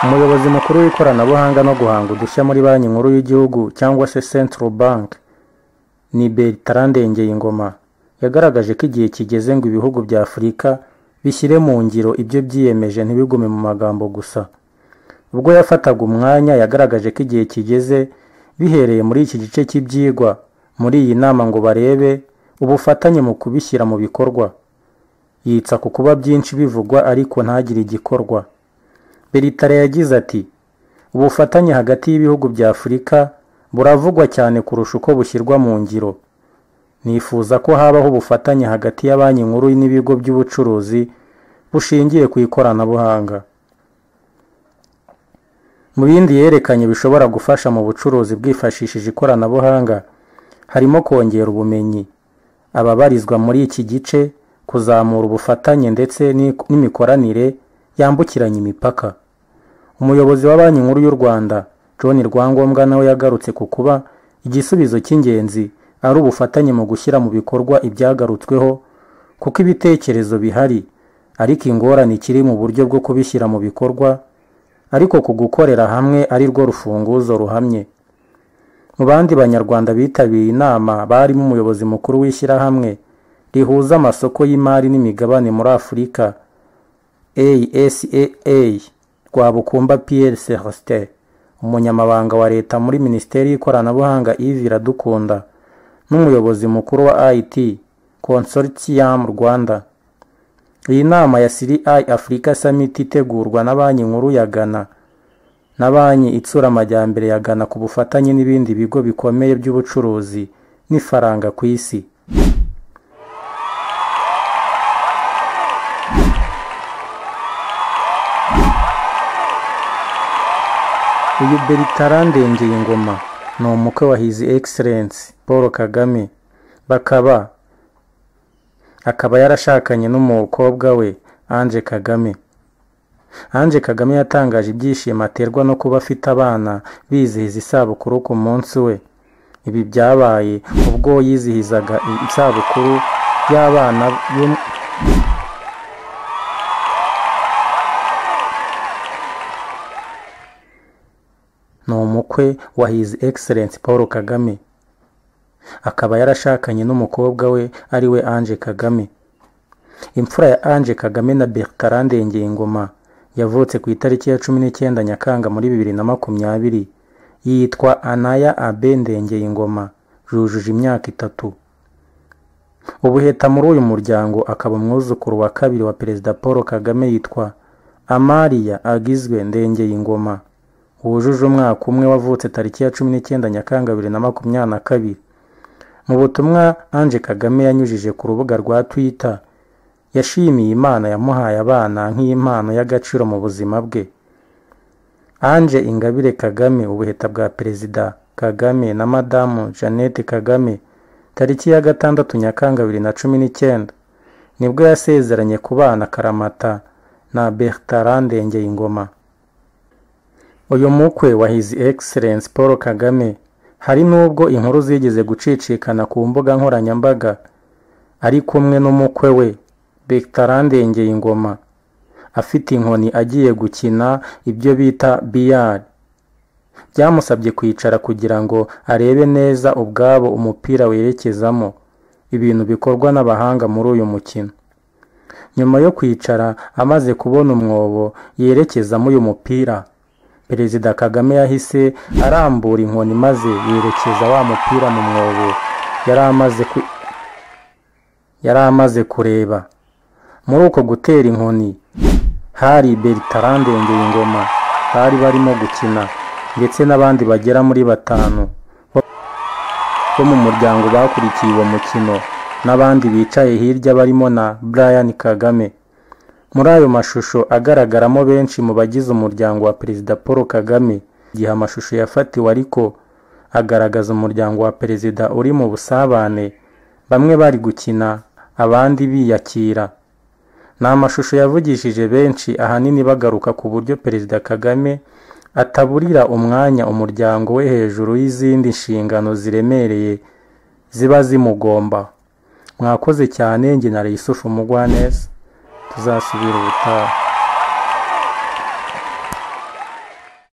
umuyobozi mukuru w'ikoranabuhanga no guhanga udushya muri banki nkuru y'igihugu cyangwa se central bank ni bertrand ngeyingoma yagaragaje ko igihe kigeze ngo ibihugu bya afurika bishyire mu ngiro ibyo byiyemeje ntibigume mu magambo gusa ubwo yafataga umwanya yagaragaje ko igihe kigeze bihereye muri iki gice cy'ibyigwa muri iyi nama ngo barebe ubufatanye mu kubishyira mu bikorwa yitsa ku kuba byinshi bivugwa ariko ntagire igikorwa beritare yagize ati ubufatanye hagati y'ibihugu bya afurika buravugwa cyane kurusha uko bushyirwa mu ngiro nifuza ko habaho ubufatanye hagati ya banki nkuru n'ibigo by'ubucuruzi bushingiye ku ikoranabuhanga mu bindi yerekanye bishobora gufasha mu bucuruzi bwifashishije ikoranabuhanga harimo kongera ubumenyi ababarizwa muri iki gice kuzamura ubufatanye ndetse n'imikoranire yambukiranya imipaka umuyobozi wa banki nkuru y'u rwanda john rwangombwa nawe yagarutse ku kuba igisubizo cy'ingenzi ari ubufatanye mu gushyira mu bikorwa ibyagarutsweho kuko ibitekerezo bihari ariko ingorane ikiri mu buryo bwo kubishyira mu bikorwa ariko ku gukorera hamwe ari rwo rufunguzo ruhamye mu bandi banyarwanda bitabiriye inama barimo umuyobozi mukuru w'ishyirahamwe rihuza amasoko y'imari n'imigabane muri afurika ASAA Rwabukumba Pierre Celestin umunyamabanga wa leta muri minisiteri y'ikoranabuhanga Yves Iradukunda n'umuyobozi mukuru wa IT Consortium Rwanda iyi nama ya CRI Africa Summit itegurwa na banki nkuru ya Ghana na banki itsura amajyambere ya Ghana ku bufatanye n'ibindi bigo bikomeye by'ubucuruzi n'ifaranga ku isi uyu beritara ndengeye ingoma ni umukwe wa hizi egiserensi paul kagame bakaba akaba yarashakanye n'umukobwa we anje kagame anje kagame yatangaje ibyishimo aterwa no kuba afite abana bizihiza isabukuru ku munsi we ibi byabaye ubwo yizihizaga isabukuru y'abana ni umukwe wa hizi egiserensi paul kagame akaba yarashakanye n'umukobwa we ari we anje kagame imfura ya anje kagame na bertrand ndengeyingoma yavutse ku itariki ya cumi n'icyenda nyakanga muri bibiri na makumyabiri yitwa anaya abe ndengeyingoma yujuje imyaka itatu ubuheta muri uyu muryango akaba umwuzukuru wa kabiri wa perezida paul kagame yitwa amariya agizwe ndengeyingoma wujuje umwaka umwe wavutse tariki ya cumi n'icyenda nyakanga bibiri na makumyabiri na kabiri mu butumwa anje kagame yanyujije ku rubuga rwa twita yashimiye imana yamuhaye abana nk'impano y'agaciro mu buzima bwe anje ingabire kagame ubuheta bwa perezida kagame na madamu jeannette kagame tariki ya gatandatu nyakanga bibiri na cumi n'icyenda nibwo yasezeranye ku bana karamata na bertrand ngeyingoma uyu mukwe wa hizi egiserensi paul kagame hari n'ubwo inkuru zigeze gucicikana ku mbuga nkoranyambaga ari kumwe n'umukwe we betarandengeye ingoma afite inkoni agiye gukina ibyo bita biyari byamusabye kwicara kugira ngo arebe neza ubwabo umupira werekezamo ibintu bikorwa n'abahanga muri uyu mukino nyuma yo kwicara amaze kubona umwobo yerekezamo uyu mupira perezida kagame yahise arambura inkoni maze yerekeza wa mupira mu mwobo yari amaze kureba muri uko gutera inkoni hari bertarandengeye ingoma bari barimo gukina ndetse n'abandi bagera muri batanu bo mu muryango bakurikiye uwo mukino n'abandi bicaye hirya barimo na brian kagame muri ayo mashusho agaragaramo benshi mu bagize umuryango wa perezida paul kagame igihe amashusho yafatiwe ariko agaragaza umuryango wa perezida uri mu busabane bamwe bari gukina abandi biyakira ni amashusho yavugishije benshi ahanini bagaruka ku buryo perezida kagame ataburira umwanya umuryango we hejuru y'izindi nshingano ziremereye ziba zimugomba mwakoze cyane njye na reyisofu umugwaneza tuzasubira ubutaha